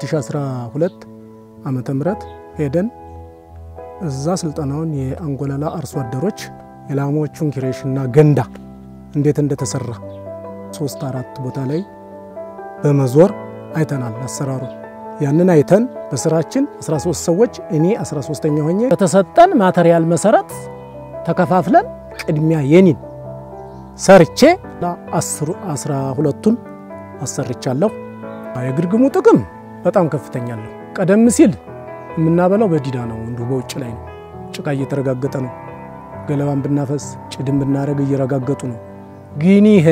2012 ዓመተ ምህረት ሄደን እዛ ስልጠናውን የአንጎላላ አርሶ አደሮች የላሞቹን ኪሬሽና ገንዳ እንዴት እንደተሰራ ሶስት አራት ቦታ ላይ በመዞር አይተናል አሰራሩ። ያንን አይተን በስራችን 13 ሰዎች እኔ 13ኛ ሆኜ በተሰጠን ማተሪያል መሰረት ተከፋፍለን ቅድሚያ የኒን ሰርቼ አስራ ሁለቱን አሰርቻለሁ። የግርግሙ ጥቅም በጣም ከፍተኛ ነው። ቀደም ሲል የምናበላው በዲዳ ነው፣ እንዲሁ በውጭ ላይ ነው። ጭቃ እየተረጋገጠ ነው። ገለባን ብናፈስ ጭድን ብናደርግ እየረጋገጡ ነው። ግን ይሄ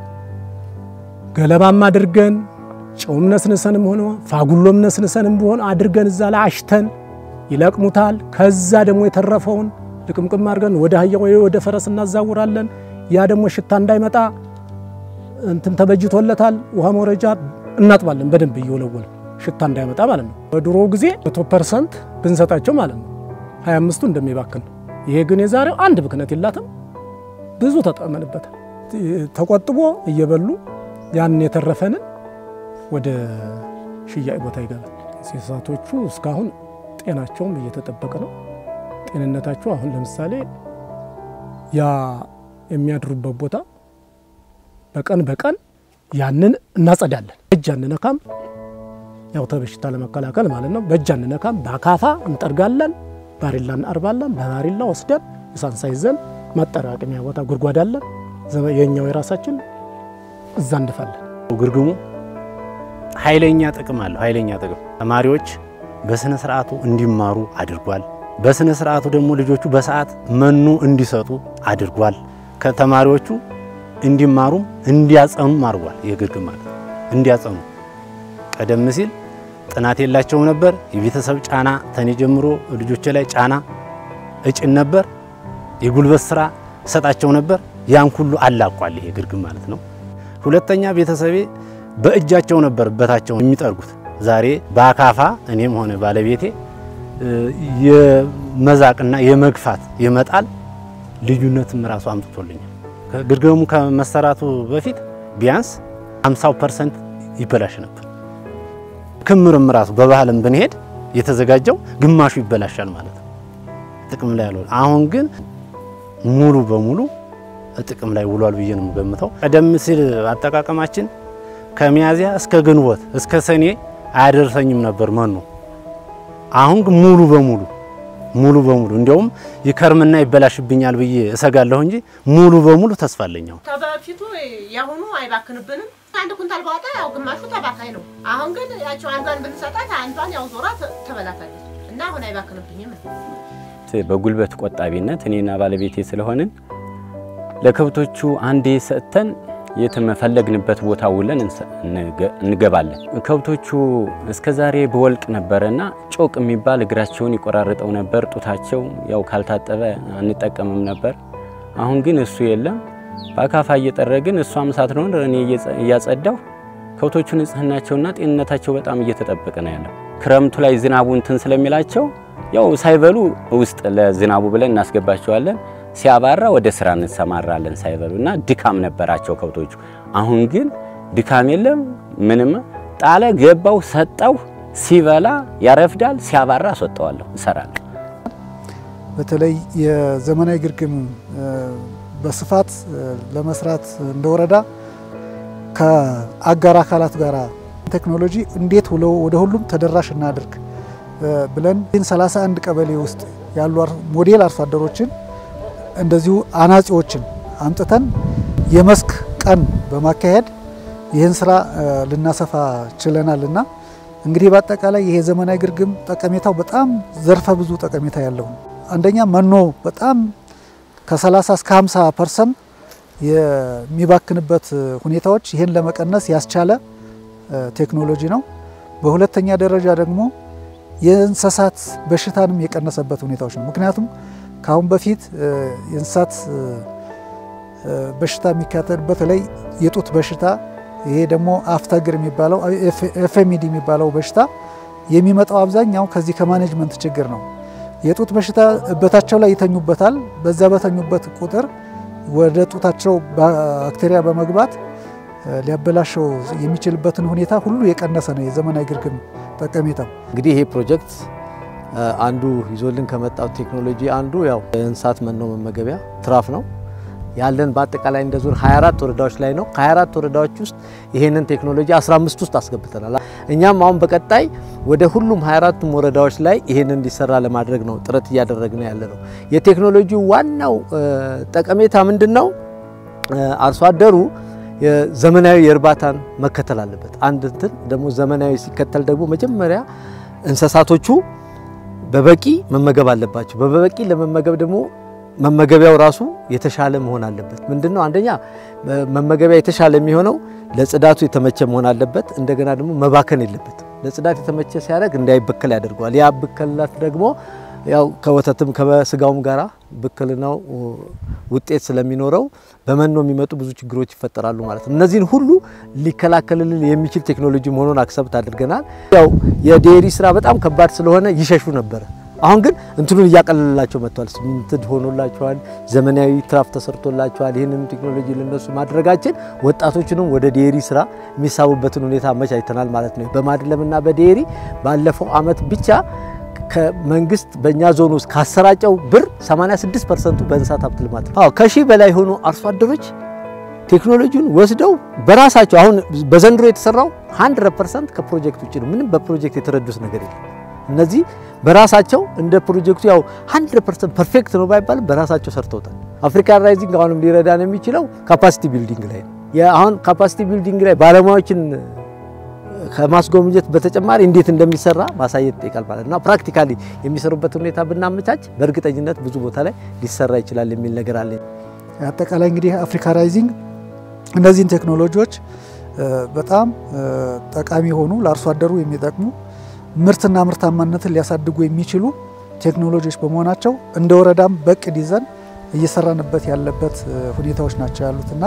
ገለባም አድርገን ጨውም ነስንሰንም ሆነ ፋጉሎም ነስንሰንም ቢሆን አድርገን እዛ ላይ አሽተን ይለቅሙታል። ከዛ ደግሞ የተረፈውን ልቅምቅም አድርገን ወደ አህያ ወይ ወደ ፈረስ እናዛውራለን። ያ ደግሞ ሽታ እንዳይመጣ እንትን ተበጅቶለታል። ውሃ መውረጃ እናጥባለን በደንብ እየወለወለ ሽታ እንዳይመጣ ማለት ነው። በድሮ ጊዜ መቶ ፐርሰንት ብንሰጣቸው ማለት ነው ሀያ አምስቱ እንደሚባክን ይሄ ግን የዛሬው አንድ ብክነት የላትም። ብዙ ተጠመንበታል። ተቆጥቦ እየበሉ ያንን የተረፈንን ወደ ሽያጭ ቦታ ይገባል። እንስሳቶቹ እስካሁን ጤናቸውም እየተጠበቀ ነው። ጤንነታቸው አሁን ለምሳሌ ያ የሚያድሩበት ቦታ በቀን በቀን ያንን እናጸዳለን። በእጅ አንነካም፣ ያው ተበሽታ ለመከላከል ማለት ነው። በእጅ አንነካም፣ በአካፋ እንጠርጋለን፣ ባሪላ እናርባለን። በባሪላ ወስደን እሳንሳ ይዘን ማጠራቀሚያ ቦታ ጉድጓድ አለን፣ የኛው የራሳችን እዛ እንድፋለን። ግርግሙ ኃይለኛ ጥቅም አለው። ኃይለኛ ጥቅም ተማሪዎች በስነ ስርዓቱ እንዲማሩ አድርጓል። በስነ ስርዓቱ ደግሞ ልጆቹ በሰዓት መኖ እንዲሰጡ አድርጓል። ከተማሪዎቹ እንዲማሩም እንዲያጸኑም አድርጓል። የግርግም ማለት እንዲያጸኑ ቀደም ሲል ጥናት የላቸውም ነበር። የቤተሰብ ጫና ተኔ ጀምሮ ልጆች ላይ ጫና እጭን ነበር። የጉልበት ስራ ሰጣቸው ነበር። ያን ሁሉ አላቋል ይሄ ግርግም ማለት ነው። ሁለተኛ ቤተሰቤ በእጃቸው ነበር በታቸውን የሚጠርጉት። ዛሬ በአካፋ እኔም ሆነ ባለቤቴ የመዛቅና የመግፋት የመጣል ልዩነትም ራሱ አምጥቶልኛል። ግርግሙ ከመሰራቱ በፊት ቢያንስ 50 ፐርሰንት ይበላሽ ነበር። ክምርም ራሱ በባህልም ብንሄድ የተዘጋጀው ግማሹ ይበላሻል ማለት ነው። ጥቅም ላይ ያልዋለ አሁን ግን ሙሉ በሙሉ ጥቅም ላይ ውሏል ብዬ ነው የምገምተው። ቀደም ሲል አጠቃቀማችን ከሚያዚያ እስከ ግንቦት እስከ ሰኔ አያደርሰኝም ነበር መኖ። አሁን ግን ሙሉ በሙሉ ሙሉ በሙሉ እንዲያውም ይከርምና ይበላሽብኛል ብዬ እሰጋለሁ እንጂ ሙሉ በሙሉ ተስፋ አለኝ። አሁን ከበፊቱ ያሁኑ አይባክንብንም። አንድ ኩንታል ባወጣ ያው ግማሹ ተባካይ ነው። አሁን ግን ያቸው አንዷን ብንሰጣት አንዷን ያው ዞራ ትበላታለች እና አሁን አይባክንብኝም። በጉልበት ቆጣቢነት እኔና ባለቤቴ ስለሆንን ለከብቶቹ አንዴ ሰጥተን የተመፈለግንበት ቦታ ውለን እንገባለን። ከብቶቹ እስከዛሬ በወልቅ ነበረና ጮቅ የሚባል እግራቸውን ይቆራርጠው ነበር። ጡታቸው ያው ካልታጠበ አንጠቀምም ነበር። አሁን ግን እሱ የለም። በአካፋ እየጠረግን እሷም ሳትኖር እኔ እያጸዳሁ ከብቶቹ ንጽህናቸውና ጤንነታቸው በጣም እየተጠበቀ ነው ያለው። ክረምቱ ላይ ዝናቡ እንትን ስለሚላቸው ያው ሳይበሉ ውስጥ ለዝናቡ ብለን እናስገባቸዋለን። ሲያባራ ወደ ስራ እንሰማራለን ሳይበሉ እና ድካም ነበራቸው ከብቶቹ። አሁን ግን ድካም የለም ምንም። ጣለ ገባው ሰጠው፣ ሲበላ ያረፍዳል፣ ሲያባራ አስወጣዋለሁ፣ እሰራለሁ። በተለይ የዘመናዊ ግርግም በስፋት ለመስራት እንደ ወረዳ ከአጋር አካላት ጋር ቴክኖሎጂ እንዴት ውለው ወደ ሁሉም ተደራሽ እናድርግ ብለን 31 ቀበሌ ውስጥ ያሉ ሞዴል አርሶ አደሮችን እንደዚሁ አናጺዎችን አምጥተን የመስክ ቀን በማካሄድ ይህን ስራ ልናሰፋ ችለናል እና እንግዲህ በአጠቃላይ ይሄ ዘመናዊ ግርግም ጠቀሜታው በጣም ዘርፈ ብዙ ጠቀሜታ ያለው ነው። አንደኛ መኖ በጣም ከ30 እስከ 50 ፐርሰንት የሚባክንበት ሁኔታዎች ይህን ለመቀነስ ያስቻለ ቴክኖሎጂ ነው። በሁለተኛ ደረጃ ደግሞ የእንስሳት በሽታንም የቀነሰበት ሁኔታዎች ነው። ምክንያቱም ከአሁን በፊት የእንስሳት በሽታ የሚካተል በተለይ የጡት በሽታ ይሄ ደግሞ አፍተግር የሚባለው ኤፍኤምዲ የሚባለው በሽታ የሚመጣው አብዛኛው ከዚህ ከማኔጅመንት ችግር ነው። የጡት በሽታ እበታቸው ላይ ይተኙበታል። በዛ በተኙበት ቁጥር ወደ ጡታቸው ባክቴሪያ በመግባት ሊያበላሸው የሚችልበትን ሁኔታ ሁሉ የቀነሰ ነው የዘመናዊ ግርግም ጠቀሜታው። እንግዲህ ይሄ ፕሮጀክት አንዱ ይዞልን ከመጣው ቴክኖሎጂ አንዱ ያው የእንስሳት መኖ መመገቢያ ትራፍ ነው ያለን በአጠቃላይ እንደ ዞን 24 ወረዳዎች ላይ ነው። ከ24 ወረዳዎች ውስጥ ይሄንን ቴክኖሎጂ 15 ውስጥ አስገብተናል። እኛም አሁን በቀጣይ ወደ ሁሉም 24ቱም ወረዳዎች ላይ ይሄንን እንዲሰራ ለማድረግ ነው ጥረት እያደረግን ያለ ነው። የቴክኖሎጂው ዋናው ጠቀሜታ ምንድን ነው? አርሶ አደሩ ዘመናዊ የእርባታን መከተል አለበት። አንድ እንትን ደግሞ ዘመናዊ ሲከተል ደግሞ መጀመሪያ እንስሳቶቹ በበቂ መመገብ አለባቸው። በበቂ ለመመገብ ደግሞ መመገቢያው ራሱ የተሻለ መሆን አለበት። ምንድነው? አንደኛ መመገቢያ የተሻለ የሚሆነው ለጽዳቱ የተመቸ መሆን አለበት። እንደገና ደግሞ መባከን የለበት። ለጽዳት የተመቸ ሲያደርግ እንዳይበከል ያደርገዋል። ያ ብክለት ደግሞ ያው ከወተትም ከስጋውም ጋራ ብክልናው ውጤት ስለሚኖረው በመኖ የሚመጡ ብዙ ችግሮች ይፈጠራሉ ማለት ነው። እነዚህን ሁሉ ሊከላከልልን የሚችል ቴክኖሎጂ መሆኑን አክሰብት አድርገናል። ያው የዴሪ ስራ በጣም ከባድ ስለሆነ ይሸሹ ነበረ። አሁን ግን እንትኑን እያቀለላቸው መጥቷል። ሲሚንትድ ሆኖላቸዋል። ዘመናዊ ትራፍ ተሰርቶላቸዋል። ይህንን ቴክኖሎጂ ለነሱ ማድረጋችን ወጣቶችንም ወደ ዴሪ ስራ የሚሳቡበትን ሁኔታ አመቻችተናል ማለት ነው። በማድለምና በዴሪ ባለፈው አመት ብቻ ከመንግስት በእኛ ዞን ውስጥ ካሰራጨው ብር 86 ፐርሰንቱ በእንስሳት ሀብት ልማት ነው። አዎ ከሺህ በላይ የሆኑ አርሶ አደሮች ቴክኖሎጂውን ወስደው በራሳቸው አሁን በዘንድሮ የተሰራው 100 ፐርሰንት ከፕሮጀክት ውጭ ነው። ምንም በፕሮጀክት የተረዱት ነገር የለም። እነዚህ በራሳቸው እንደ ፕሮጀክቱ ያው 100% ፐርፌክት ነው ባይባልም በራሳቸው ሰርተውታል። አፍሪካን ራይዚንግ አሁንም ሊረዳን የሚችለው ካፓሲቲ ቢልዲንግ ላይ ነው። አሁን ካፓሲቲ ቢልዲንግ ላይ ባለሙያዎችን ከማስጎብኘት በተጨማሪ እንዴት እንደሚሰራ ማሳየት ይጠይቃል ማለት ነው። ፕራክቲካሊ የሚሰሩበት ሁኔታ ብናመቻች በእርግጠኝነት ብዙ ቦታ ላይ ሊሰራ ይችላል የሚል ነገር አለ። አጠቃላይ እንግዲህ አፍሪካ ራይዚንግ እነዚህን ቴክኖሎጂዎች በጣም ጠቃሚ የሆኑ ለአርሶ አደሩ የሚጠቅሙ ምርትና ምርታማነትን ሊያሳድጉ የሚችሉ ቴክኖሎጂዎች በመሆናቸው እንደ ወረዳም በቅድ ይዘን እየሰራንበት ያለበት ሁኔታዎች ናቸው ያሉትና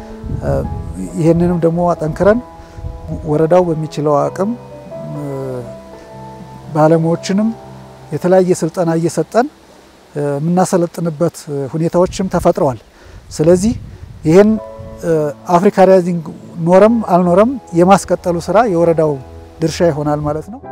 ይህንንም ደግሞ አጠንክረን ወረዳው በሚችለው አቅም ባለሙያዎችንም የተለያየ ስልጠና እየሰጠን የምናሰለጥንበት ሁኔታዎችም ተፈጥረዋል። ስለዚህ ይህን አፍሪካ ራይዚንግ ኖረም አልኖረም የማስቀጠሉ ስራ የወረዳው ድርሻ ይሆናል ማለት ነው።